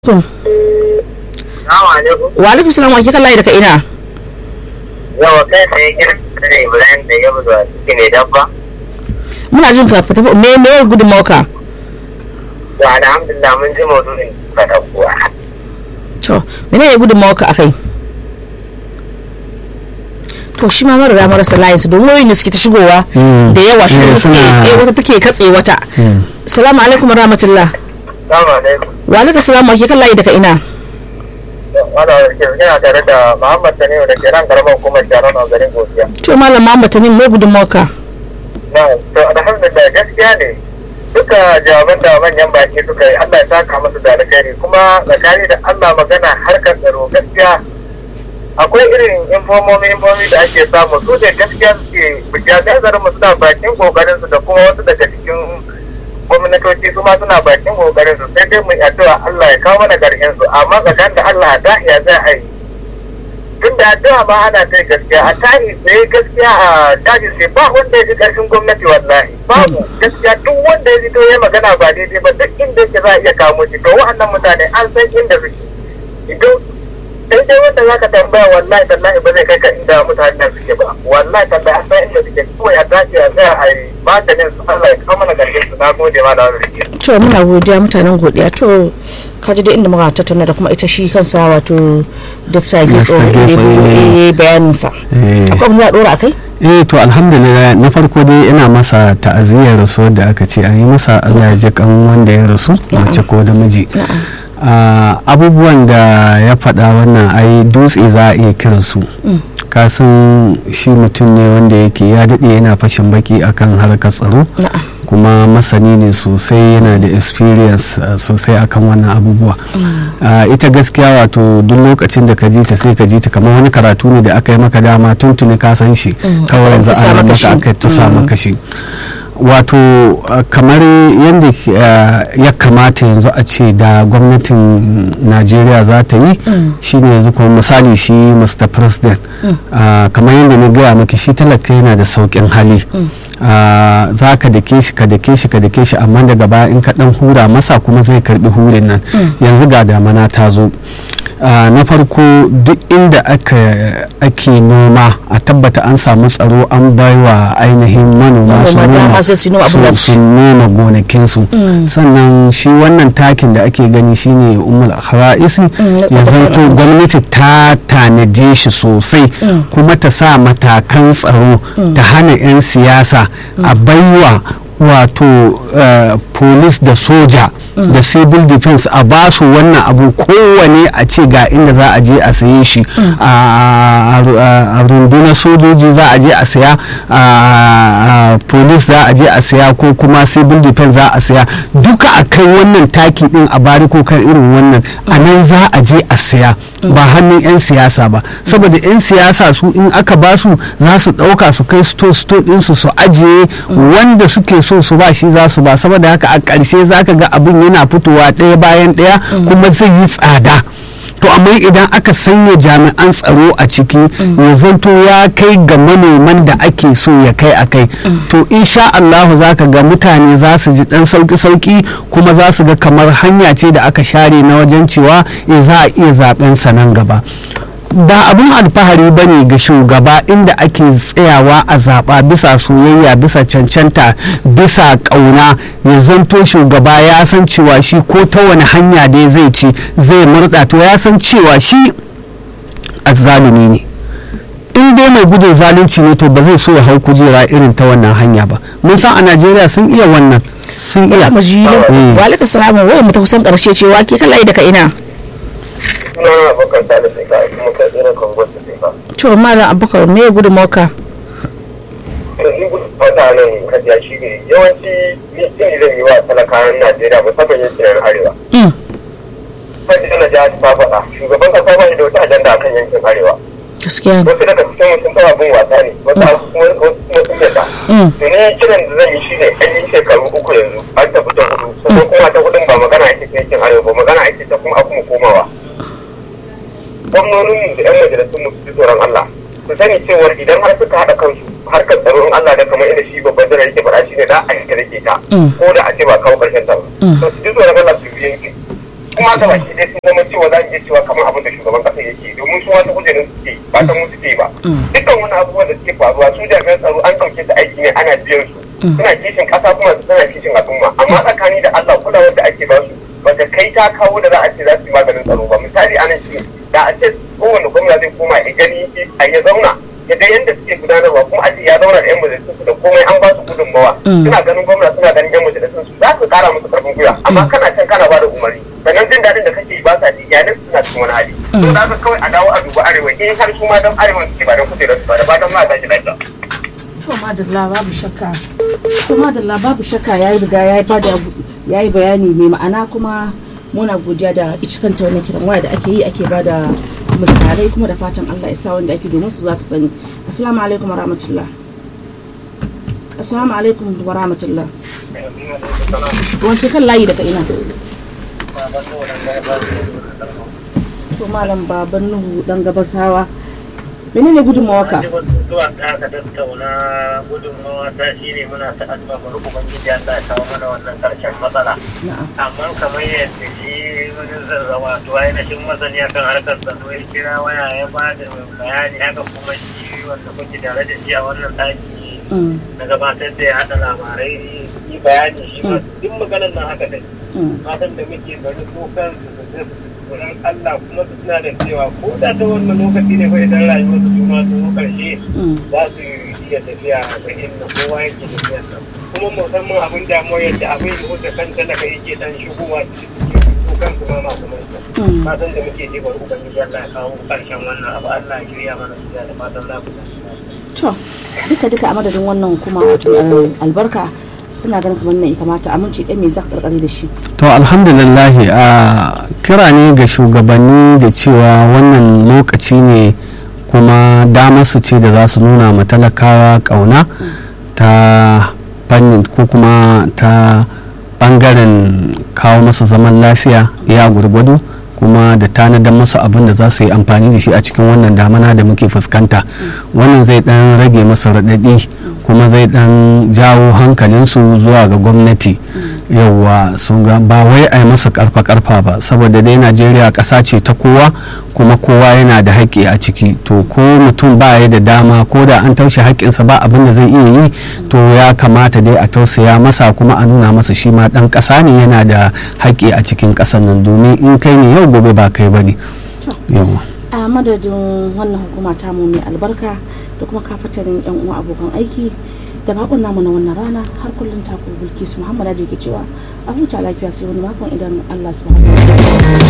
alaikum. Wa alaikum salam wa kika layi daga ina? Yawa kai sai kira da Ibrahim da ya buzo a cikin ne dabba. Muna jin ka fita me me gudunmawar ka? To alhamdulillah mun ji maudu'in ka dauko. To mene ne gudunmawar ka akai? To shi ma mara marasa layin su domin wayoyin da suke ta shigowa da yawa shi Eh, ne suke suna- eh, wata take katse wata. Salamu alaikum wa rahmatullah. Salamu alaikum. Wa alaikum salam wa kika layi daga ina? Wala warke yana tare da Muhammad Tanimu da ke nan karamar hukumar Sharon a garin Godiya. To malam Muhammad Tanim me gudunmawar ka? Na, to alhamdulillah gaskiya ne. Duka jawaban da manyan baki suka yi Allah ya saka musu da alkhairi kuma tsakani da Allah magana harkar tsaro gaskiya akwai irin infomomi infomomi da ake samu su da gaskiya suke jami'an tsaron mu suna bakin kokarin su da kuma wasu daga cikin gwamnatoci su ma suna bakin kokarin su sai dai mu yi addu'a Allah ya kawo mana karshen su amma tsakanin da Allah da ya za a yi tun da addu'a ma ana kai gaskiya a tari sai gaskiya a daji sai ba wanda ya ji karshen gwamnati wallahi babu gaskiya duk wanda ya ji to ya magana ba daidai ba duk inda yake za a iya kamo shi to wa'annan mutane an san inda suke idan sai dai wanda zaka tambaya wallahi tallahi ba zai kai ka inda mutanen suke ba wallahi tallahi an san inda suke kawai a dace a tsaya a yi maganin su Allah ya kawo mana karshen su na gode ma da wani rike To muna godiya mutanen godiya to ka ji da inda muka tattauna da kuma ita shi kansa wato dafta getso Dr. Getso, eh. bayanin sa. Eh. Akwai abin da za a dora akai? eh to alhamdulillah na farko dai ina masa ta'aziyyar rasuwar da aka ce an yi masa Allah ya ji kan wanda ya rasu mace ko da miji Ah, abubuwan da ya faɗa wannan ai dutse za a iya kiran su kasan shi mutum ne wanda yake ya daɗe yana fashin baki akan harkar tsaro Na'am. kuma masani ne sosai yana da experience uh, sosai akan wannan abubuwa Uh, ita gaskiya wato duk lokacin da ka ji ta sai ka ji ta kamar wani karatu ne da aka yi maka dama tuntuni ka san shi kawai yanzu tusa an maka maka shi. aka tusa maka shi wato uh, kamar yadda uh, ya kamata yanzu a ce da gwamnatin najeriya za ta yi shine yanzu kuma misali shi mr president uh, kamar yadda na gaya maki shi talaka yana da sauƙin hali Uh, za ka dake shi ka dake shi ka dake shi amma daga baya in ka dan hura masa kuma zai karbi hurin nan yanzu ga damana ta zo uh, na farko duk inda aka ake noma a tabbata an samu tsaro an baiwa ainihin manoma su Manoma dama noma sai su noma abin da su- su- su noma gonakinsu sannan shi wannan takin da ake gani shine umul khara'isi Mm, na ya tabbatar zanto da gwamnati ta tanade shi sosai kuma ta sa matakan tsaro ta hana 'yan siyasa a baiwa wato eh, police da soja da civil defense a ba su wannan abu kowane a ce ga inda za a je a saye shi a a rundunar sojoji za a je a saya a police za a je a saya ko kuma civil defense za a saya duka a kai wannan taki din a bari ko kan irin wannan a nan za a je a saya ba hannun 'yan siyasa ba saboda 'yan siyasa su in aka ba su za su ɗauka su kai sto sto ɗinsu su ajiye wanda suke so su ba shi za su ba saboda haka a ƙarshe za ka ga abin yana fitowa ɗaya bayan ɗaya kuma zai yi tsada to amma idan aka sanya jami'an tsaro a ciki ya zanto ya kai ga manoman da ake so ya kai a kai to insha Allahu za ka ga mutane za su ji dan sauki-sauki kuma za su ga kamar hanya ce da aka share na wajen cewa eh, za a iya zaben sa nan gaba ba abin alfahari ba ne ga shugaba inda ake tsayawa a zaɓa bisa soyayya bisa cancanta bisa ƙauna ya zanto shugaba ya san cewa shi ko ta wani hanya dai zai ci zai murɗa to ya san cewa shi azzalumi ne in dai mai gudun zalunci ne to ba zai so ya hau kujera irin ta wannan hanya ba mun san a najeriya sun iya wannan sun iya Mu ji Eh. wa alaikum salam wai mu ta kusan karshe cewa ke kan layi daga ina? suna abokan sa da sai ka kuma ka tsira kongon da sai ka To malam Abubakar me gudunmawar ka? to shi wata nan kajiya shi ne yawanci ni jin zan yi wa talakawan najeriya musamman yankin arewa Mm. kan na jihar ta faɗa shugaban kasa ba shi da wata ajanda akan yankin arewa Gaskiya ne. wasu daga cikin sun fara bin wasa ne wasu kuma wasu kuma sun yadda Mm. to ni kiran da zan yi shi ne an yi shekaru uku yanzu an tafi ta hudu kuma kuma ta hudun ba magana ake ta yankin arewa ba magana ake ta kuma a kuma komawa gwamnonin da yan majalisun mu su ji tsoron Allah su sani cewar idan har suka haɗa kansu harkar tsaro in Allah da kamar inda shi babban jiran yake faɗa shi ne za a yi rage ta Mm. ko da a ce ba kawo ƙarshen ta ba to su ji tsoron Allah su yi yanki kuma ga baki dai sun zama cewa za mu iya cewa kamar abin da shugaban kasa yake domin su wata kujerin suke ba ta mu suke ba dukkan wani abubuwan da suke faruwa su jami'an tsaro an ɗauke su aiki ne ana biyan su suna kishin ƙasa kuma suna kishin al'umma amma tsakani da Allah kulawar da ake ba su bata kai ta kawo da za a ce za su yi maganin tsaro ba misali anan shi da a ce kowane gwamna zai koma ya gani a ya zauna ya ga yadda suke gudanarwa kuma a ce ya zauna da yan majalisun su da komai an ba su gudunmawa suna ganin gwamna suna ganin yan majalisun su za su kara musu karfin gwiwa amma kana can kana ba da umarni sannan jin daɗin da kake yi ba sa ji iyalin suna cikin wani hali to da haka kawai a dawo a duba arewa in har su ma dan arewa suke ba dan kujerar su ba da fatan ma ta shi lafiya. to madalla babu shakka to madalla babu shakka yayi riga yayi bada yayi bayani mai ma'ana kuma muna godiya da ita kanta wannan kiran waya da ake yi ake bada misalai kuma da fatan Allah ya sa wanda ake domin su za su sani assalamu alaikum wa rahmatullah assalamu alaikum wa rahmatullah wanke kan layi daga ina to malam baban nuhu dan gabasawa menene gudunmawa ka zuwa ta aka tattauna gudunmawa ta shi ne muna ta addu'a bari ubangiji Allah ya kawo mana wannan karshen matsala na'am amma kamar yadda shi wani zazzawa to ainihin masani akan harkar tsaro ya kira waya ya ba da bayani haka kuma shi wanda kuke tare da shi a wannan ɗaki Mm, na gabatar da ya haɗa labarai yi bayani shi ma duk maganar nan haka dai mm, fatan da muke bari ko kansu su zai tsoron Allah kuma su suna da cewa ko da ta wannan lokaci ne fa idan rayuwar su su ma su zo ƙarshe mm, za su iya tafiya ga inda kowa yake tafiya nan kuma musamman abin damuwa yadda abin da wata kan talaka yake dan shigowa cikin su kansu ma masu mai mm. fatan da muke je bari ubangiji Allah ya kawo ƙarshen wannan abu Allah ya shirya mana su da fatan za ku tashi to duka duka a madadin wannan kuma wato eh, albarka kuna ganin kamar nan ya kamata aminci ɗan me za ka karkare da shi to alhamdulillah a kira ne ga shugabanni da cewa wannan lokaci ne kuma damar su ce da za su nuna ma talakawa kauna ta fannin ko kuma ta bangaren kawo masu zaman lafiya ya gurgudu kuma da tanadar masu abin da za su yi amfani da shi a cikin wannan damana da muke fuskanta wannan zai dan rage masu raɗaɗi kuma zai dan jawo hankalinsu zuwa ga gwamnati yauwa sun ga ba wai a yi masu karfa karfa ba saboda dai najeriya ƙasa ce ta kowa kuma kowa yana da haƙƙi a ciki to ko mutum ba ya da dama ko da an taushe haƙƙinsa ba abin da zai iya yi to ya kamata dai a tausaya masa kuma a nuna masa shi ma ɗan ƙasa ne yana da haƙƙi a cikin ƙasar nan domin in kai ne yau gobe ba kai ba ne yawa a madadin wannan hukuma ta mu mai albarka da kuma kafatarin yan uwa abokan aiki da bakon namu na wannan rana har kullum ta ku bilkisu muhammad da ke cewa a huta lafiya sai wani makon idan allah subhanahu wa ta'ala